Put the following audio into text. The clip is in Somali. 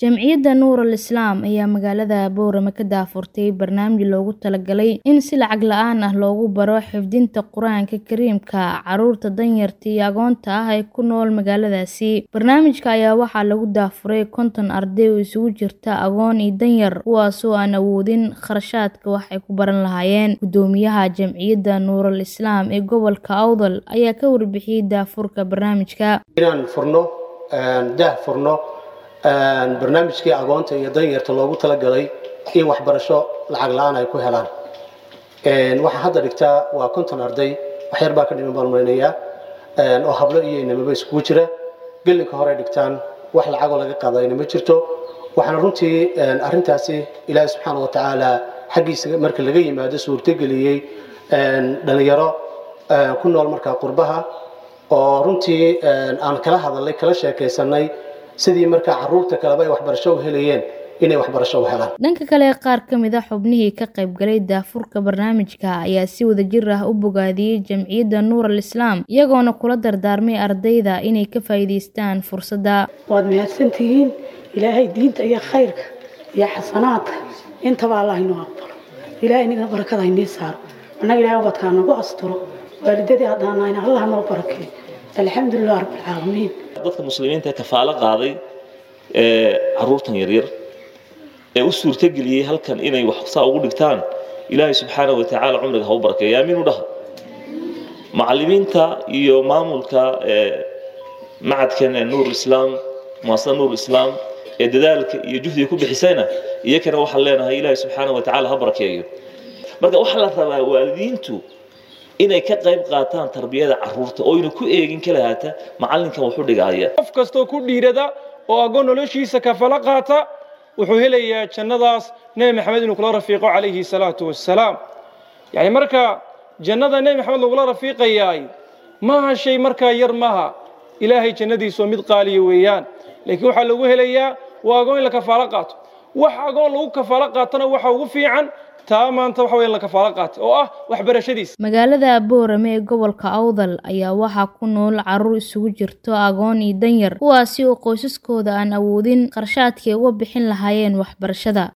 Jamciyadda Nuurul Islaam ayaa magaalada Boorama ka daahfurtay barnaamij loogu talagalay in si lacag la'aan ah loogu baro xifdinta Qur'aanka Kariimka carruurta danyarta iyo agoonta ah ee ku nool magaaladaasi. Barnaamijka ayaa waxaa lagu daahfuray konton arday oo isugu jirta agoon iyo danyar, kuwaasoo aan awoodin kharashaadka wax ay ku baran lahaayeen. Guddoomiyaha Jamciyadda Nuurul Islaam ee gobolka Awdal ayaa ka warbixiyay daahfurka barnaamijka. inaan furno daah furno barnaamijkii agoonta iyo danyarta loogu talagalay in waxbarasho lacag la-aan ay ku helaan waxaa hadda dhigtaa waa konton arday waxyar baa ka dhiman baan maleynayaa oo hablo iyo inamaba iskugu jira gelinka hore dhigtaan wax lacagoo laga qaadayna ma jirto waxaana runtii arrintaasi ilaahi subxaana wa tacaala xaggiisa marka laga yimaado suurtogeliyey dhalinyaro ku nool markaa qurbaha oo runtii aan kala hadalnay kala sheekaysanay sidii markaa caruurta kaleba ay waxbarasho u helayeen inay waxbarasho u helaan dhanka kale qaar ka mid a xubnihii ka qaybgalay daahfurka barnaamijka ayaa si wadajir ah u bogaadiyey jamciyadda nuurul islaam iyagoona kula dardaarmay ardayda inay ka faa'iidaystaan fursadda waad mahadsantihiin ilaahay diinta iyo khayrka iyo xasanaadka intaba allah inoo aqbalo ilaahay nina barakada inii saaro annaga ilahay ubadkaa nagu asturo waalidadii haddaan nahayna allah noo barakeeyo alxamdulilah rabbilcaalamiin dadka muslimiinta ee kafaalo qaaday ee caruurtan yaryar ee u suurtageliyey halkan inay wax saa ugu dhigtaan ilaahay subxaana wa tacaala cumriga ha u barakeeya aamiin u dhaha macallimiinta iyo maamulka macadkan ee nuur islaam muasasada nuur islaam ee dadaalka iyo juhdiga ku bixisayna iyakana waxaan leenahay ilaahay subxaana wa tacaala ha barakeeyo marka waxaa la rabaa waalidiintu inay ka qayb qaataan tarbiyada caruurta oo ayna ku eegin kalahaata macallinkan wuxu dhigaya qof kastoo ku dhiirada oo agoon noloshiisa kafalo qaata wuxuu helayaa jannadaas nebi maxamed inuu kula rafiiqo calayhi salaatu wassalaam yacni marka jannada nebi maxamed lagula rafiiqayaay maaha shay markaa yar maaha ilaahay jannadiisoo mid qaaliya weeyaan laakiin waxaa lagu helayaa waa agoon in la kafaalo qaato wax agoon lagu kafaalo qaatana waxa ugu fiican taa maanta waxa weya la kafaalo qaatay oo ah waxbarashadiisa magaalada boorame ee gobolka awdal ayaa waxaa ku nool carruur isugu jirto agoon iyo danyar kuwaasi oo qoysaskooda aan awoodin qarshaadkay uga bixin lahaayeen waxbarashada